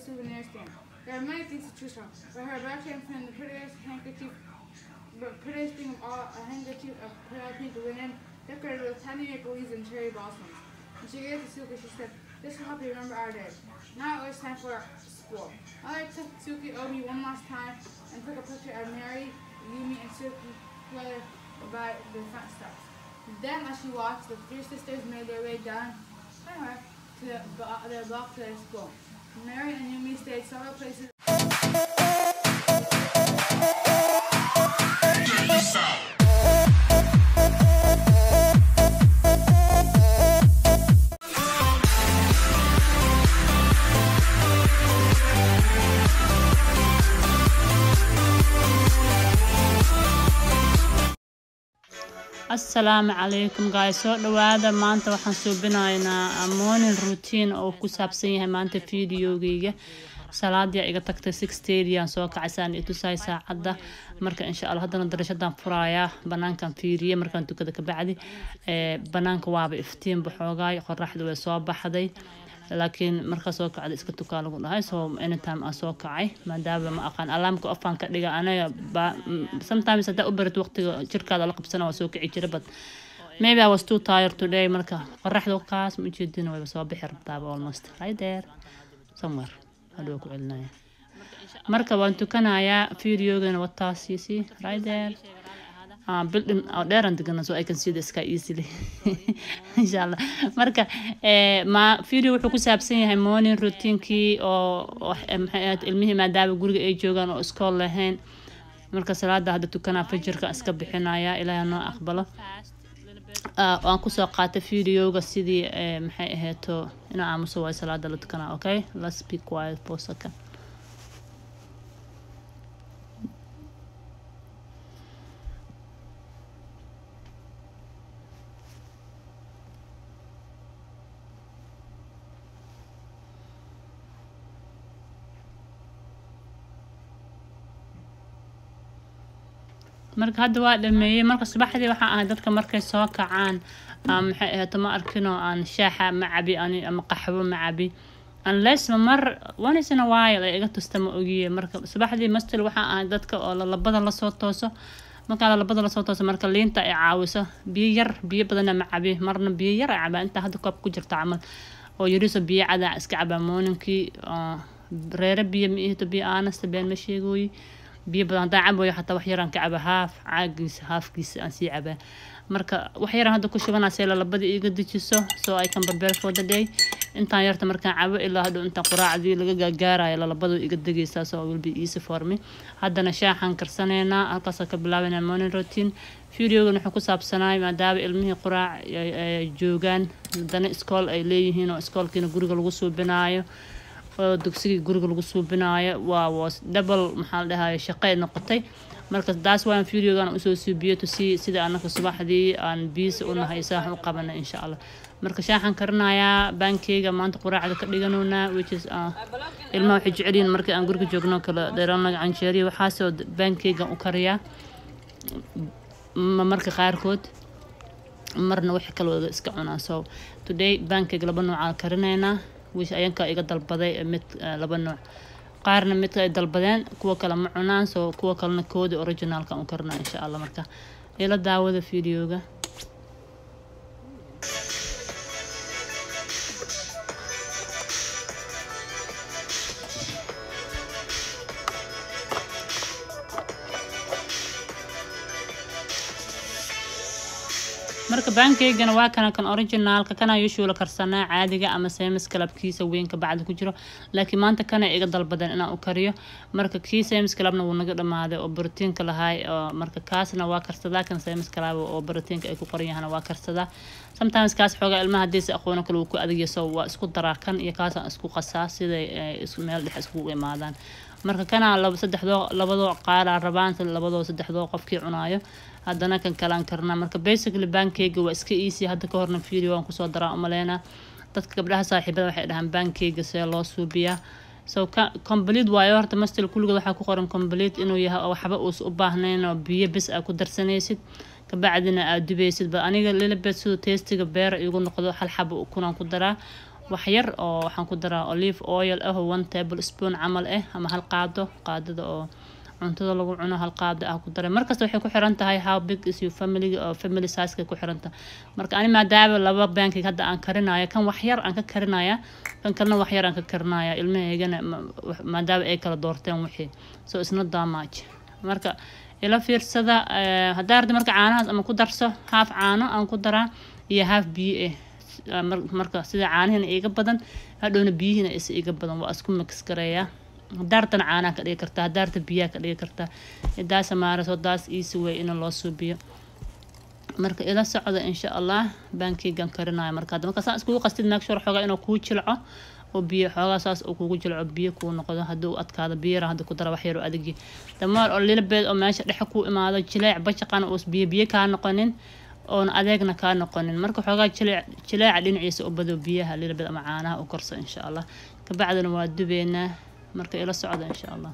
souvenir stand. There are many things to choose from, but her bag came from the prettiest handkerchief, the prettiest thing of all, a handkerchief of pale pink linen decorated with tiny maple leaves and cherry blossoms. And she gave it to Suki. She said, "This will help you remember our day. Now it was time for school." Mother took Suki over me one last time and took a picture of Mary, Yumi, and Suki together by the front steps. Then, as she walked, the three sisters made their way down her to the, bo- their block to their school. Mary and Yumi stayed several places. asalaamu calaykum gaay soo dhawaada maanta waxaan suubinaynaa morning routine oo ku saabsan yahay maanta videogeyga salaadii iga tagtay six stadian soo kacaysaan i tusaay saacadda marka insha allah haddana darashadan furayaa banaankan fiiriye markaan tukada kabacdi ee banaanka waaba iftiin baxoogaay qoraxda way soo baxday laakiin markaa soo kacda iska tukaa lagu dhahay so anytime aan soo kacay maadaama ma aqaan alaamka ofaan ka dhiga anaga ba- m- sometimes haddaa u barat waqtiga jirkaada la qabsana waa soo kici jira but maybe I was too tired today marka qoraxda kaas ma ujeedina wayba soo bixi rabtaaba almost right there somewhere hadhow ku celinaya marka waan tukanayaa videogana wataas you see right there uh, building oo dheeran degana so I can see the sky easily insha allah marka eh, ma video wuxuu ku saabsan yahay morning routinkii oo oo, eh, maxay ahayd ilmihii maadaama guriga ay joogaan oo iskool lahayn marka salaada hadda tukanaa fajirka iska bixinaya ilaahay noo aqbalo Ah, waan kusoo qaatay videoga sidii eh, maxay ahayto inaa aamuso waay salaada la tukanaa okay let's be quiet for a second marka hadda waa dhameeyey marka subaxdii waxaa ahay dadka markay soo kacaan ah, maxay ahayd ma arkinoo aan shaaxa ma cabi ani ama qaxwo ma cabi unless ma mar once in a while ay iga tusta ma ogiye marka subaxdii mastil waxaa ahay dadka oo lalabada lasoo tooso markaa lalabada lasoo tooso marka liinta ay caawiso biyo yar biyo badanna ma cabi marna biyo yar ay cabaa intaa hadda koob ku jirta camal oo yariso biyo cadaa iska cabaa mooninkii oo reere biyo ma ihito biyo aanasta been ma sheegooyi biyo badan haddaan cabayo xataa wax yaraan ka caba haaf caagiisa haafkiisa aan sii cabaa marka wax yaraan hadda ku shubanaa see lalabada iiga dejiso so I can prepare for the day intaan yarta markaan cabo ilaa hadhow intaan quraacdii laga gaagaarayo lalabadu iga degaysaa so will be easy for me haddana shaaxaan karsanaynaa halkaasaan ka bilaabanaa morning routine videogan wuxuu ku saabsanaay maadaama ilmihii quraac ay- ay joogaan haddana iskool ay leeyihiin oo iskoolkiina guriga lagu suubinaayo oo dugsigii guriga lagu suubinaayo waa was double maxaa la dhahaye shaqay noqotay marka taas waan videogan usoo suubiyo to see sida anaka subaxdii aan biisa u nahay saaxan u qabana insha allah marka shaaxan karinayaa baankeyga maanta quraacda ka dhiganownaa which is uh, ilmaha waxay jecel yihiin markii aan guriga joogno kala dheeraanaga canjeeriya waxaasoo baankeygan u kariyaa ma marka qaarkood marna wax kale wada iska cunaa so today baankeyga laba noocaa karinaynaa wish ayanka iga dalbaday mid eh, laba nooc qaarna midka ay dalbadeen kuwa kale ma cunaan so kuwa kalena kooda originalka u karnaa insha allah marka ila daawada videoga marka baankeygana waa kana kan originaalka kana usual karsanaa caadiga ama semis kalabkiisa weynka bacda ku jiro laakiin maanta kana iga dalbadan inaan u kariyo marka kii semis kalabna wuu naga dhamaaday oo borotiinka lahaay oo marka kaasna waa karsadaa kan semis kalab oo borotiinka ay ku qoran yahana waa karsadaa sometimes kaas xoogaa ilmaha haddiisa aqoono kale wuu ku adagya so waa isku daraa kan iyo kaasaan isku qasaa siday eh, is- meel dhex iskugu imaadaan marka kana laba saddexdoo labadoo qaaraa rabaan labadoo saddexdoo qofkii cunaayo haddana kan kalaan karnaa marka basically baankeyga waa iska easy hadda ka horna video waan kusoo daraa umaleynaa dadka gabdhaha saaxiibada waxay dhahaan baankeyga see loo suubiyaa so ka- complete waayo horta mastil kulligood waxaa ku qoran complete inuu yahay oo waxba uusa u baahnayn oo biyo bis aa ku darsanaysid kabacdina aad dubaysid ba aniga lilibet siduu testiga beera igu noqdo hal xabo ukunaan ku daraa wax yar oo waxaan ku daraa olive oil ah oo one table spoon camal ah ama hal qaado qaadada oo cuntada lagu cuno hal qaado ah ku daray markasta waxay ku xiran tahay how big is your family oo family size ku xiran tahay marka ani maadaama laba bankig hadda aan karinayo kan wax yar aan ka karinaya kan kalena wax yar aan ka karinaya ilmahaygana maadaama ay kala doorteen wixii so isna damage marka ila fiirsada haddaa arda marka caanahaas ama ku darso haaf caano aan ku daraa iyo haaf biyo ah marka sida caanihina iga badan hadhowna biyihina is iga badan waa isku mix gareeyaa daartana caanaha ka dhigi kartaa daarta biyaha ka dhigi kartaa daasa maaraso daas easy way in loo suubiyo marka ila socda insha allah bankigan karinayo marka hadda marka saa iskugu qastid make sure xoogaa inuu kuu jilco oo biyo xoogaa saas uu kugu jilco biyo kuu noqdo hadduu adkaado biyara hadda ku dara wax yar oo adagi damaar oo lilabeed oo meesha dhexe kuu imaado jileec bajaqana uus biyo biyo kaa noqonin oona adeegna kaa noqonin marka xoogaa jileec jileeca dhinaciisa u bado biyaha lilabeed ama caanaha u korso insha allah kabacdina waa dubeynaa marka ila socda insha allah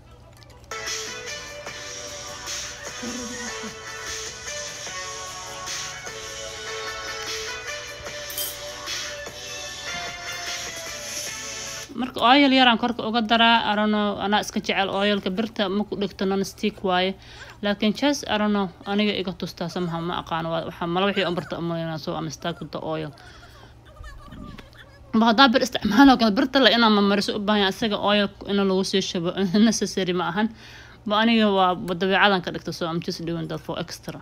marka oyal yaraan korka uga daraa arano anaa iska jecel oyalka birta ma ku dhigto non stick waaye laakiin jas arano aniga iga tustaa samaha ma aqaano waxaa mala wixii on barta umalayna soo ama stack with the oil ba haddaa bir isticmaalo kale birta la inaa mamariso u baahan isaga oil in lagu sii shubo necessary ma ahan ba aniga waa dabeecadan ka dhigta so I'm just doing that for extra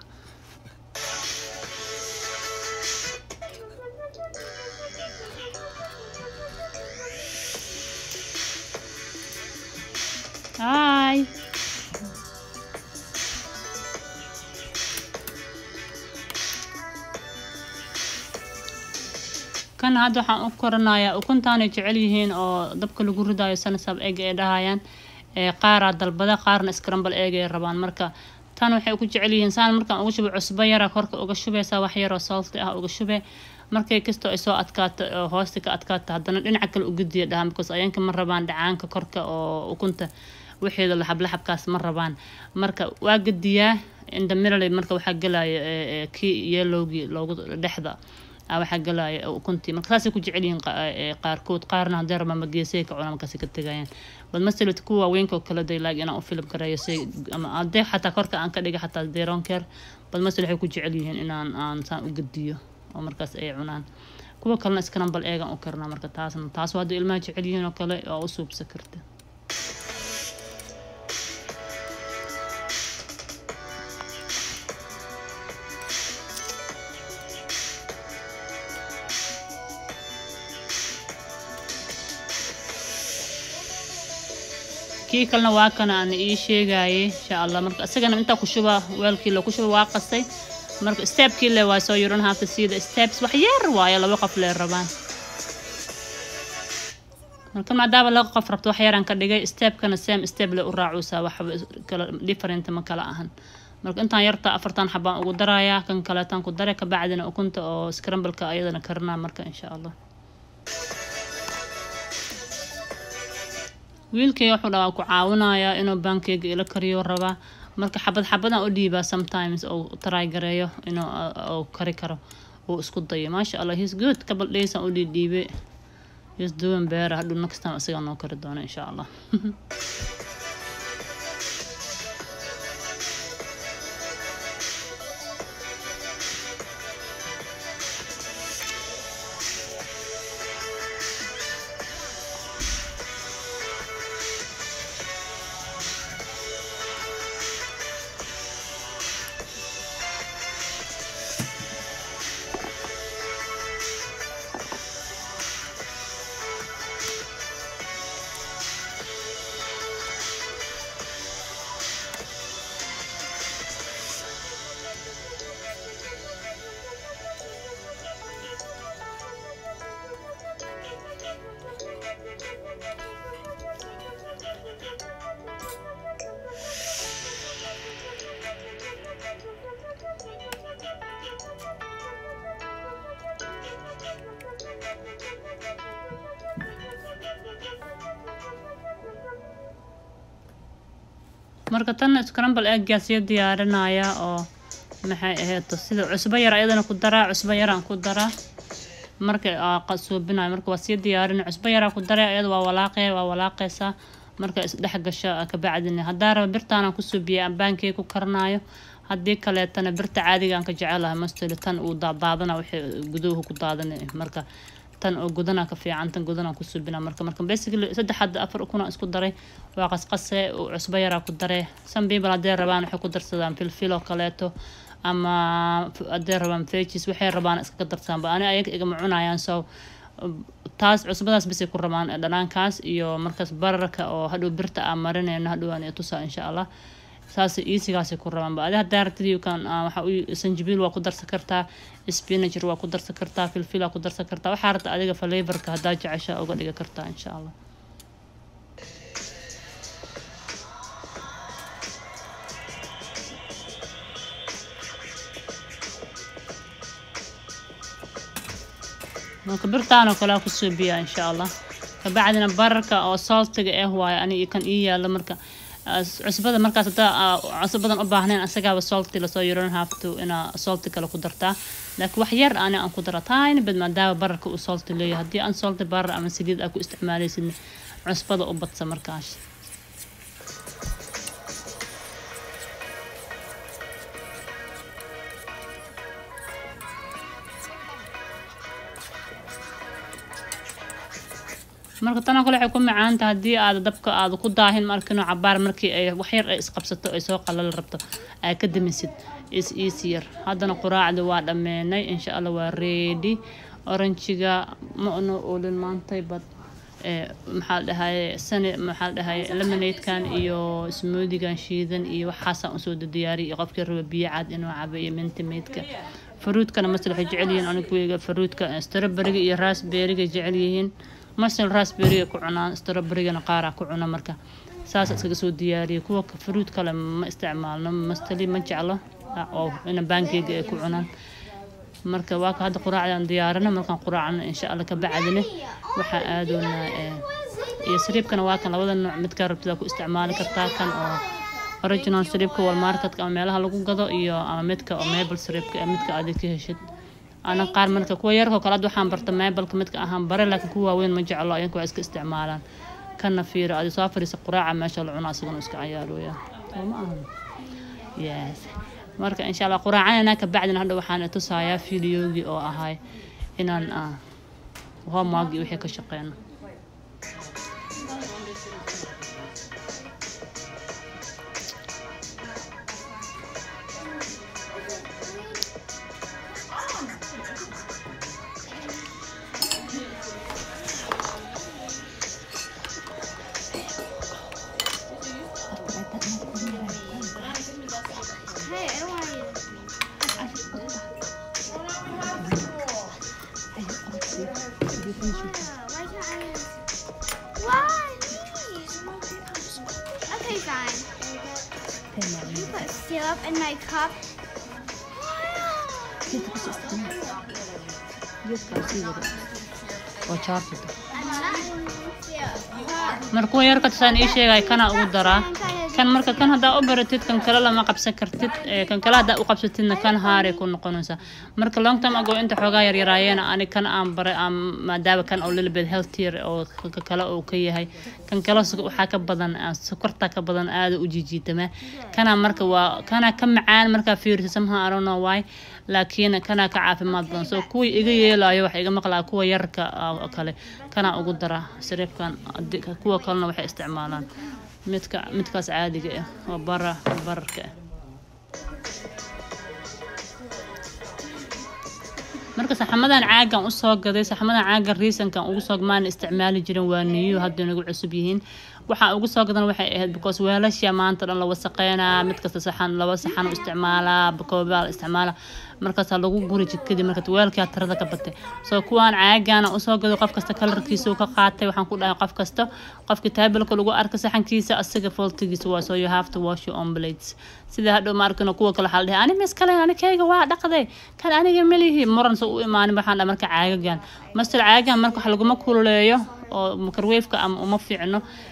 Hi. kan hadda waxaan u koranayaa ukuntaanay jecel yihiin oo dabka lagu ridayo sanasab eeg ay dhahayaan qaaraa dalbada qaarna scramble eeg ay rabaan marka tan waxay ku jecel yihiin saan markaan uga shubay cusbo yara korka uga shubeysaa wax yaroo salty ah uga shube markay kastoo ay soo adkaato oo hoosta ka adkaato haddana dhinaca kale u gediya dhaha because ayanka ma rabaan dhacaanka korka oo ukunta wixeeda laxablaxabkaas ma rabaan marka waa gediyaa indamirale marka waxaa gelaya kii yelowgii loogu dhexda waxaa galaya ukuntii marka saasay ku jecel yihiin qaarkood qaarna haddii rabaan mageesay ka cunaan markaasi ka tegayaan bad masalit kuwa waaweynka oo kale day laag inaan u filib gareeyo say ama haddii xataa korka aan ka dhiga xataa deronkeer bad masal waxay ku jecel yihiin inaan aan saan u gediyo oo markaas ay cunaan kuwa kalena iskanambal eegan u karnaa marka taasna taas haddii ilmaha jecel yihiin oo kale oo u suubsa karta kii kalena waa kana aan ii sheegayay insha allah marka isagana intaa ku shuba weelkii loo ku shuba waa qastay marka stepkii le waa soo you don't have to see the steps wax yar waayo laba qof lee rabaan marka maadaama laba qof rabto wax yaraan ka dhigay stepkana same step le u raacuusaa wax kala different ma kala ahan marka intaan yarta afartan xabaan ugu darayaa kan kaleetaan ku dare kabacdina ukunta oo scrambleka ayadana karinaa marka insha allah wiilkay wuxuu dhaa ku caawinayaa inuu bankeyga ila kariyo rabaa marka xabad xabadan u dhiibaa sometimes oo try gareeyo inuu uu kari karo uu isku dayo maasha allah he's good couple days aan u dhiidhiibe he's doing better hadhow next time isaga noo kari doono insha allah marka tan scramble eggaas iyo diyaarinaya oo maxay ahayd sida cusbo yar ayadana ku daraa cusbo yaraan ku daraa marka suubinayo marka waa sii diyaarin cusbo yaraa ku daray iyada waa walaaqe waa walaaqeysaa marka isdhex gasho kabacdina haddaa raba birtaanaan ku suubiyay ambaankey ku karanayo haddii kaleetana birta caadiga aan ka jecelahay mastoli tan uu daadaadana wixii guduhu ku daadana marka tan oo gudana ka fiican tan gudanaan ku suubina marka marka basically saddex hadda afar ukuna isku daray waa qasqase cusbo yaraa ku daray some people haddee rabaan waxay ku darsadaan filfil oo kaleeto ama haddee rabaan vegis waxay rabaan iskaga darsaanba ani ayaga igama cunayaan so taas cusbadaas basay ku rabaan dhanaankaas iyo markaas bararka oo hadhow birta aan marinayno hadhow aan tusaa insha allah saas iisigaasay ku rabaanba adi haddaa rabtid kan waxa sanjibiil waa ku darsan kartaa spinager waa ku darsan kartaa filfil waa ku darsan kartaa waxaa rabta adiga flavorka haddaa jecesha uga dhigi kartaa insha allah marka birtaanoo kale ku suubiya insha allah kabacdina bararka oo saltiga ah waayo ani kan ii yaalo marka cusbada markaas hadaa cusbo badan u baahnayn asagaaba salti lasoo you don't have to inaa salti kale ku dartaa laakiin wax yar ani aan ku dara tiny bad maadaama bararka uu salti leeyahay haddii aan salti barar ama saliid aa ku isticmaalaysid cusbada u badsa markaas marka tanoo kale waxay ku macaanta haddii aad dabka aad ku daahin markino cabaar markii ay waxyar ay isqabsato ay soo qalal rabto aa ka damisid is easier haddana quraacda waa dhammeenay insha allah waa ready oranjiga ma ono oolin maantay bad maxaa la dhahaye sani maxaa la dhahaye lemonadekan iyo smoothigan shiidan iyo waxaasaan usoo diyaariyay iyo qofkii raba biyo cad inuu cabo iyo mintimaidka faruudkana masal waxay jecel yihiin aniguiga faruudka strawberryga iyo raspberryga jecel yihiin masal raspberryga ku cunaan strawberrygana qaaraa ku cuna marka saas iskaga soo diyaariyay kuwa faruud kale ma isticmaalno mastali ma jeclo oo ina baankeyga ay ku cunaan marka waa ka hadda quraacdaan diyaarina markaan quraacno insha allah ka bacdina waxaa aadoonaa iyo sariibkana waa kan labada nooc midkaa rabtida ku isticmaali kartaa kan oo original sariibka walmarketka ama meelaha lagu gado iyo ama midka oo mabel sariibka ee midka aad ka heshid ana qaar marka kuwa yarkoo kale hadda waxaan barta mabelka midka ahaan bare laakiin kuwa waaweyn ma jeclo iyanka waa iska isticmaalaan kana fiiro adi soo fadhiisa quraaca meesha la cuna asagana iska cayaarooya soo ma ahan yes marka insha allah quraacanana ka bacdina hadha waxaan tusayaa fideogii oo ahay inaan homework iyo wixii ka shaqeyno Hey, I don't want to eat it. Why can't I eat it? Why? Please. Okay, fine. You put syrup in my cup. oo jaartida I'm not syrup. marka kuwa yarka tusaan ii sheegay kana ugu daraa kan marka kan haddaa u baratid kan kale lama qabsan kartid ee, kan kale haddaa u qabsatidna kan haaray ku noqonaysaa marka long time ago inta xoogaa yaryaraayeena ani kan aan baray aan maadaama kan oo little bit healthier oo ka kale uu ka yahay kan kale su- waxaa ka badan aan sokorta ka badan aada u jijiitama kana marka waa kana ka macaan markaa fiirisa somehow I don't know why laakiin kana ka caafimaad badan so kuwii iga yeelayo waxa iga maqlaa kuwa yarka ah oo kale kana ugu dara sariibkan hadii- kuwa kalena waxay isticmaalaan midka midkaas caadiga ah oo bara bararka ah marka saxamadan caagan usoo gaday saxamadan caagan riisankan ugu soo maan isticmaali jirin waa niyu hadda nagu cusub yihiin waxaan ugu soo gadan waxay ahayd because weelasha maanta dhan la wasaqeynaa mid kasta saxan laba saxan u isticmaalaa bakoobaa la isticmaalaa markaasaa lagu guri jidkadii marka weelkaa tirada ka batay so kuwaan caagana usoo gado qof kasta kalarkiisa uu ka qaatay waxaan ku dhahay qof kasta qofki taabilka lagu arka saxankiisa asiga foltigiisa waa so you have to wash your own plates sida hadhow ma arkino kuwa kale waxaa la dhahay ani mis kale ani kayga waa dhaqday kan aniga melihi muran sa u imaanin waxaan dhahay marka caagagan master caagagan marka wax laguma kululeeyo oo microwaveka ama uma fiicno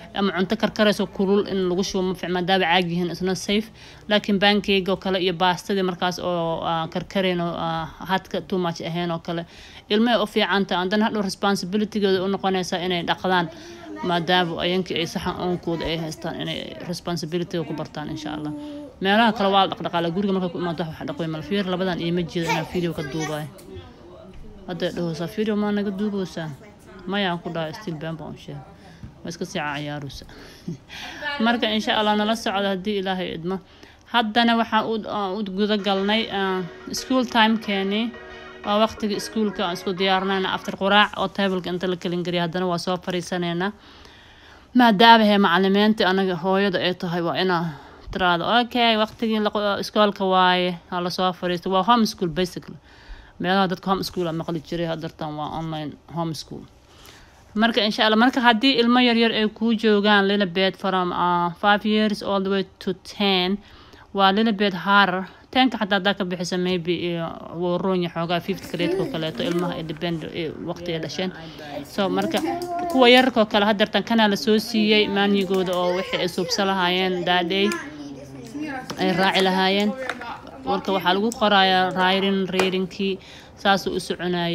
ama cunto karkarayso kulul in lagu shubo ma fiic maadaama caag yihiin isna safe laakiin bankeyga oo kale iyo baastadii markaas oo ah, karkarayn oo ah, hadka too much ahayn oo kale ilmahay u fiicanta andana hadhow responsibilitygooda u noqonaysaa inay dhaqdaan maadaama ayankii ay saxan oonkooda ay haystaan inay responsibilityga ku bartaan insha allah meelaha kale waa la dhaqdhaqaala guriga markay ku imaato wax dhaqway malfiir labadan iima jeedo inaan video ka duubayo hadday dhahoosaa video maa naga duuboosaa mayaan ku dhahay still been baan u sheegay waa iska sii cayaarusa marka insha allah nala socda haddii ilaahay idmo haddana waxaan u aan u guda galnay ah, school timekeenii waa waqtiga iskuulka aan isku diyaarinayna after quraac oo tableka inta la kelin geliya haddana waa soo fariisanaynaa maadaama he macalimiinta anaga hooyada ay tahay waa inaa tiraado okay waqtigii la- iskoolka waaye ha lasoo fariisto waa home school basically meelaha dadka home school a maqli jiray hadartan waa online home school marka insha allah marka haddii ilmo yaryar ay kuu joogaan lilabed from uh, five years all the way to ten waa lilabed harar tenka xataa haddaa ka bixisa maybe iyo wuu roon yahay xoogaa fifth grade-ko kaleeto ilmaha ay depend waqti ay dhasheen so marka kuwa yararkoo kale hadartan kanaa lasoo siiyey maanyigooda oo wixii ay suubsa lahaayeen daadhay ay raaci lahaayeen warka waxaa lagu qorayaa rayrin reerinkii saasuu u soconayay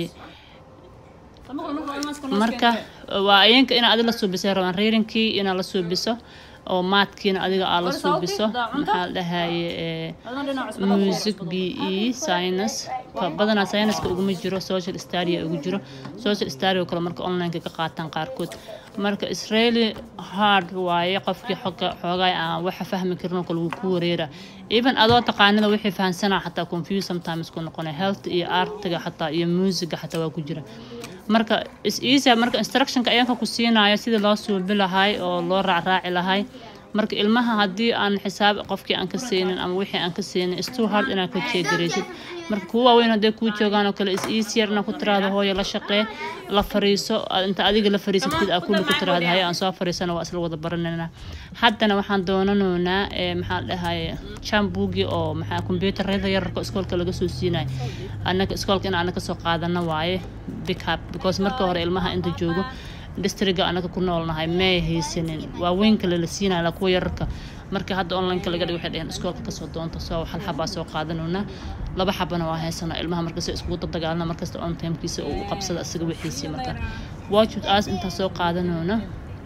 marka waa ayanka inaad adiga la suubisay rabaan reerinkii inaad la suubiso oo maadkiina adiga aad la suubiso maxaa la dhahaye eh, music b e science ka badanaa scienceska uguma jiro social study ugu jiro social study oo kale marka online-ka ka qaataan qaarkood marka israeli hard waaye qofkii xooga xoogaa aan waxa fahmi karin oo kale wuu ku wareera even adoo taqaanida wixii fahansanaa xataa confuse sometimes ku noqonay health iyo artiga xataa iyo musica xataa waa ku jira marka is easy marka instructionka ayanka ku siinayo sidii loo suubi lahay oo loo raacraaci lahay marka ilmaha haddii aan xisaab qofkii aan ka siinin ama wixii aan ka siinin is too hard inaad ka jeegaraysid marka kuwa waaweyn hadday kuu joogaan oo kale is easier inaad ku tiraahdo hooyo la shaqee la fariiso aad inta adiga la fariisatid aa kulli ku tiraahdo haye aan soo fariisana waa isla wada baranayna haddana waxaan doonanoonaa ee maxaa la dhahaye jambugi oo maxaa kombyuutarada yararka iskoolka laga soo siinayo annaga iskoolka in annaga soo qaadana waaye big up because marka hore ilmaha inta joogo distriga anaga ku noolnahay may haysanin waaweynka lala siinaya la kuwa yararka marka hadda onlineka laga dhig waxay dhaheen iskoolka kasoo doonta soo hal xabaa soo qaadanoona laba xabana waa haysanaa ilmaha markasta iskugu dadagaalna markasta on timekiisa uu u qabsada isaga wixiisii marka watch with us intaa soo qaadanoona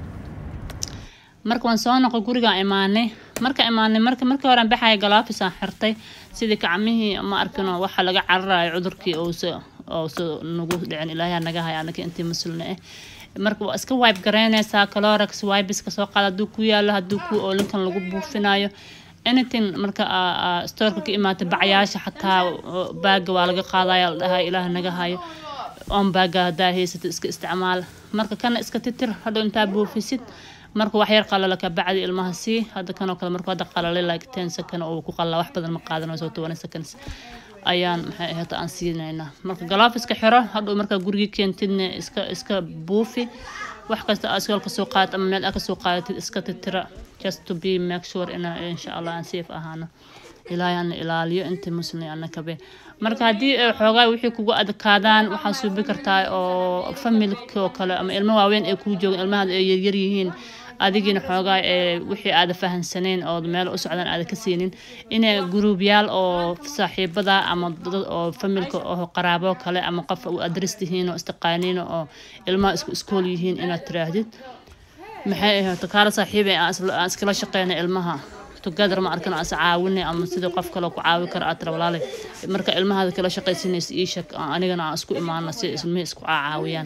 marka waan soo noqo gurigaan imaanay marka imaanay marka markii hore aan baxaya galaafisaan xirtay sidii gacmihii ma arkino waxa laga cararayo cudurkii ousa ousa nagu dhicin ilaahay naga haya anaka intii muslina ah marka waa iska wipe garaynaysaa calorex wipeska soo qaada hadduu ku yaalo hadduu ku oolinkan lagu buufinayo anything marka storeka ka imaata bacyaasha xataa baaga waa laga qaadaya la dhahay ilaah naga hayo on baaga haddaa haysato iska isticmaal marka kana iska titir hadhow intaa buufisid marka wax yar qalala ka bacdi ilmaha sii hadda kanoo kale markuu hadda qalalay like ten second oo ku qalala wax badan ma qaadanayso toban seconds ayaan maxay ahayd aan siinaynaa marka galaafiska xiro hadhow markaa gurigii keentidna iska iska buufi wax kasta aad iskool kasoo qaadat ama meel aad kasoo qaadatid iska titira just to be make sure ina insha allah aan safe ahaano ilaahay ana ilaaliyo inta muslim ana kabe marka haddii ay xoogaa wixii kugu adkaadaan waxaa suubi kartaa oo familka oo kale ama ilmo waaweyn ay kuu joogaan ilmahaada ay yaryar yihiin adigiina xoogaa ee wixii aada fahansaneyn oo meel u socdaan aada ka siinin inay guruubyaal oo saaxiibada ama dad oo familka oo qaraabo kale ama qof u adres tihiin oo istiqaaniin oo ilmaha isku iskool yihiin inaad tiraahdid maxay ahayd kaala saaxiibay aan iskala shaqeyna ilmaha together ma arkan as caawinay ama sidii qof kale ku caawi kara aad tira walaale marka ilmahaada kala shaqaysinaysa ii sheeg anigana aan isku imaana si ilmihii isku caawiyaan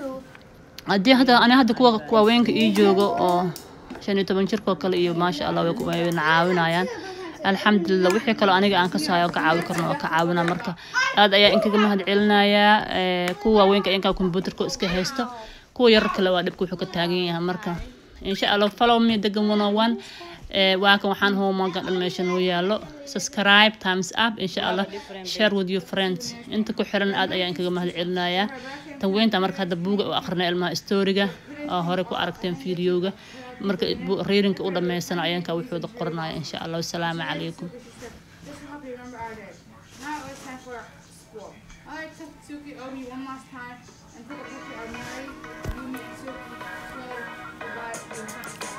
haddii hadda ani hadda kuwa waaweynka ii joogo oo shan iyo toban jirkoo kale iyo maasha allah way ku- wayna caawinayaan alxamdulilah wixii kaloo aniga aan ka saayo oo ka caawi karno oo ka caawina marka aad ayaa inkaga mahad celinayaa ee, kuwa waaweynka inkaa kombyuutarka iska haysto kuwa yarar kale waa dhibka wuxuu ka taagan yahay marka insha allah follow me degan one on one ee, waa kan waxaan homeworka dhan meesha noo yaalo subscribe times up insha allah share with your friends inta ku xiran aad ayaa inkaga mahad celinayaa tan weynta marka hadda buuga u aqrinay ilmaha storiga oo hore ku aragteen videoga marka bu- reerinka u dhammaysana ayanka wuxuuda qoranaya insha allah wasalaamu calaykum This will help you remember our day. Now it's time for school. I like to Suki Obi one last time and take a picture of Mary, you, me, and Suki. Swear, goodbye,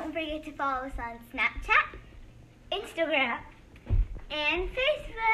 don't forget to follow us on Snapchat, Instagram, and Facebook.